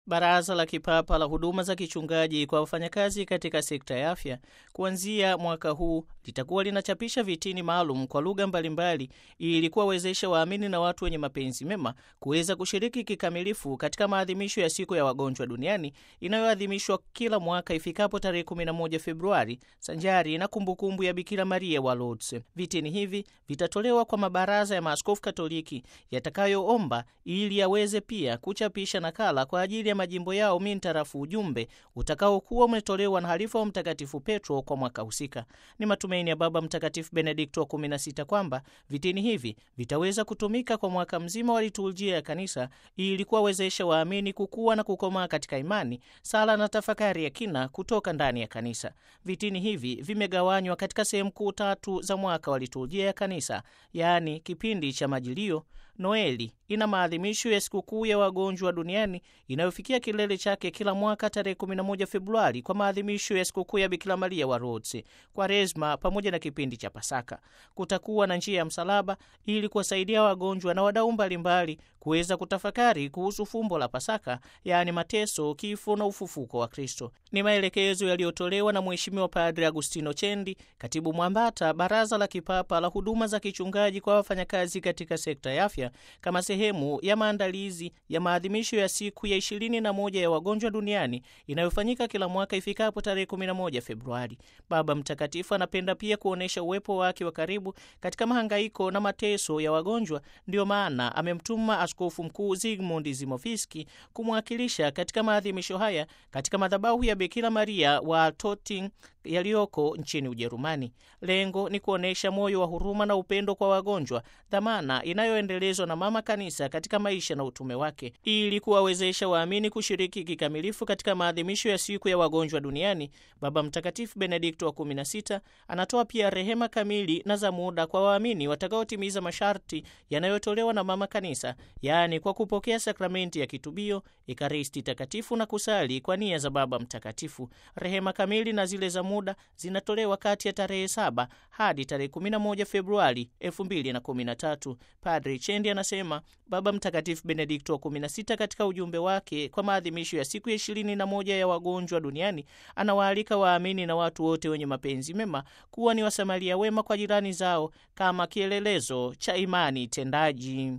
Baraza la Kipapa la Huduma za Kichungaji kwa wafanyakazi katika sekta ya afya kuanzia mwaka huu litakuwa linachapisha vitini maalum kwa lugha mbalimbali ili kuwawezesha waamini na watu wenye mapenzi mema kuweza kushiriki kikamilifu katika maadhimisho ya siku ya wagonjwa duniani inayoadhimishwa kila mwaka ifikapo tarehe 11 Februari sanjari na kumbukumbu ya Bikira Maria wa Lourdes. Vitini hivi vitatolewa kwa mabaraza ya maaskofu Katoliki yatakayoomba ili yaweze pia kuchapisha nakala kwa ajili ya majimbo yao mintarafu ujumbe utakaokuwa umetolewa na halifa wa Mtakatifu Petro kwa mwaka husika. Ni matumaini ya Baba Mtakatifu Benedikto wa 16 kwamba vitini hivi vitaweza kutumika kwa mwaka mzima wa liturujia ya kanisa ili kuwawezesha waamini kukua na kukomaa katika imani, sala na tafakari ya kina kutoka ndani ya kanisa. Vitini hivi vimegawanywa katika sehemu kuu tatu za mwaka wa liturujia ya kanisa, yaani kipindi cha Majilio. Noeli ina maadhimisho ya sikukuu ya wagonjwa duniani inayofikia kilele chake kila mwaka tarehe 11 Februari kwa maadhimisho ya sikukuu ya Bikira Maria wa Lourdes. Kwaresma pamoja na kipindi cha Pasaka kutakuwa na njia ya msalaba ili kuwasaidia wagonjwa na wadau mbalimbali kuweza kutafakari kuhusu fumbo la Pasaka, yaani mateso, kifo na ufufuko wa Kristo. Ni maelekezo yaliyotolewa na Mheshimiwa Padre Agustino Chendi, katibu mwambata Baraza la Kipapa la Huduma za Kichungaji kwa wafanyakazi katika sekta ya afya kama sehemu ya maandalizi ya maadhimisho ya siku ya ishirini na moja ya wagonjwa duniani inayofanyika kila mwaka ifikapo tarehe 11 Februari. Baba Mtakatifu anapenda pia kuonyesha uwepo wake wa karibu katika mahangaiko na mateso ya wagonjwa. Ndiyo maana amemtuma Askofu Mkuu Zygmunt Zimofiski kumwakilisha katika maadhimisho haya katika madhabahu ya Bikira Maria wa Toting yaliyoko nchini Ujerumani. Lengo ni kuonyesha moyo wa huruma na upendo kwa wagonjwa, dhamana inayoendelezwa na Mama Kanisa katika maisha na utume wake, ili kuwawezesha waamini kushiriki kikamilifu katika maadhimisho ya siku ya wagonjwa duniani. Baba Mtakatifu Benedikto wa 16 anatoa pia rehema kamili na za muda kwa waamini watakaotimiza masharti yanayotolewa na Mama Kanisa, yaani kwa kupokea sakramenti ya kitubio, Ekaristi Takatifu na kusali kwa nia za Baba Mtakatifu. Rehema kamili na zile za muda zinatolewa kati ya tarehe 7 hadi tarehe 11 Februari 2013. Padre Chendi anasema Baba Mtakatifu Benedikto wa 16 katika ujumbe wake kwa maadhimisho ya siku ya ishirini na moja ya wagonjwa duniani anawaalika waamini na watu wote wenye mapenzi mema kuwa ni wasamaria wema kwa jirani zao kama kielelezo cha imani tendaji.